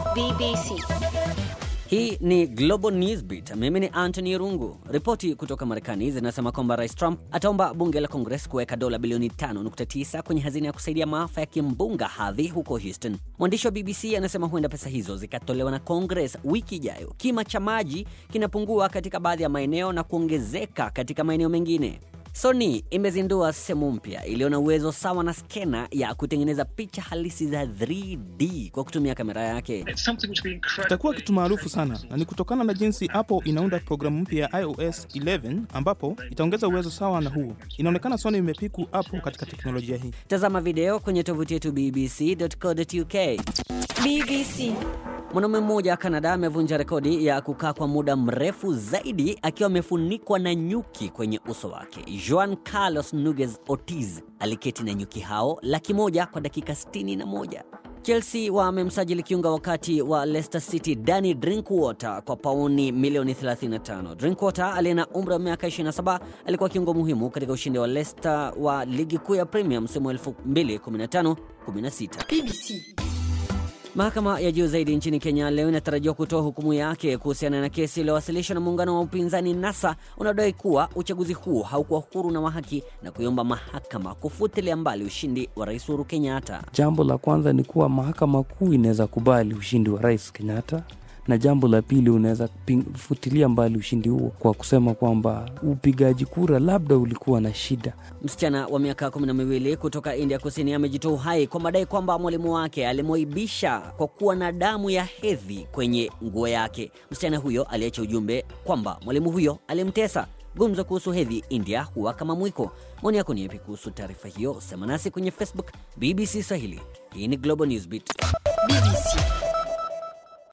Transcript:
BBC. Hii ni Global Newsbeat. Mimi ni Anthony Rungu. Ripoti kutoka Marekani zinasema kwamba Rais Trump ataomba bunge la Congress kuweka dola bilioni 5.9 kwenye hazina ya kusaidia maafa ya kimbunga Harvey huko Houston. Mwandishi wa BBC anasema huenda pesa hizo zikatolewa na Congress wiki ijayo. Kima cha maji kinapungua katika baadhi ya maeneo na kuongezeka katika maeneo mengine. Sony imezindua simu mpya iliyo na uwezo sawa na skena ya kutengeneza picha halisi za 3D kwa kutumia kamera yake. Itakuwa kitu maarufu sana na ni kutokana na jinsi Apple inaunda programu mpya ya iOS 11 ambapo itaongeza uwezo sawa na huo. Inaonekana Sony imepiku Apple katika teknolojia hii. Tazama video kwenye tovuti yetu bbc.co.uk. BBC. Mwanaume mmoja wa Kanada amevunja rekodi ya kukaa kwa muda mrefu zaidi akiwa amefunikwa na nyuki kwenye uso wake. Juan Carlos Nuguez Ortiz aliketi na nyuki hao laki moja kwa dakika 61. Chelsea wamemsajili kiunga wakati wa Leicester City Danny Drinkwater kwa pauni milioni 35. Drinkwater aliye na umri wa miaka 27 alikuwa kiungo muhimu katika ushindi wa Leicester wa ligi kuu ya Premier msimu wa 2015-16. BBC. Mahakama ya juu zaidi nchini Kenya leo inatarajiwa kutoa hukumu yake kuhusiana na kesi iliyowasilishwa na muungano wa upinzani NASA unaodai kuwa uchaguzi huu haukuwa huru na wa haki na kuiomba mahakama kufutilia mbali ushindi wa Rais Uhuru Kenyatta. Jambo la kwanza ni kuwa mahakama kuu inaweza kubali ushindi wa rais Kenyatta, na jambo la pili unaweza ping- futilia mbali ushindi huo kwa kusema kwamba upigaji kura labda ulikuwa na shida. Msichana wa miaka kumi na miwili kutoka India Kusini amejitoa uhai kwa madai kwamba mwalimu wake alimwaibisha kwa kuwa na damu ya hedhi kwenye nguo yake. Msichana huyo aliacha ujumbe kwamba mwalimu huyo alimtesa. Gumzo kuhusu hedhi India huwa kama mwiko. Maoni yako ni yapi kuhusu taarifa hiyo? Sema nasi kwenye Facebook BBC Swahili. Hii ni Global Newsbeat. BBC.